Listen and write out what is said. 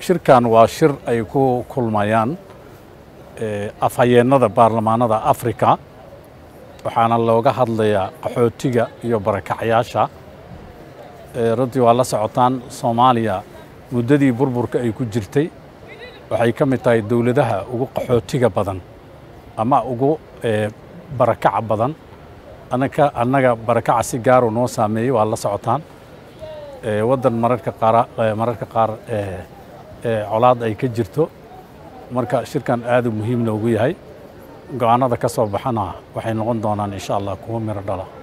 shirkan waa shir ay ku kulmayaan afhayeennada baarlamaanada afrika waxaana looga hadlayaa qaxootiga iyo barakacyaasha runtii waa la socotaan soomaaliya muddadii burburka ay ku jirtay waxay ka mid tahay dowladaha ugu qaxootiga badan ama ugu barakaca badan anaka annaga barakaca si gaaru noo saameeyey waa la socotaan waddan mararka qaar mararka qaar colaad ay ka jirto marka shirkan aad u muhiim noogu yahay go-aanada ka soo baxana waxay noqon doonaan insha allah kuwo miro dhala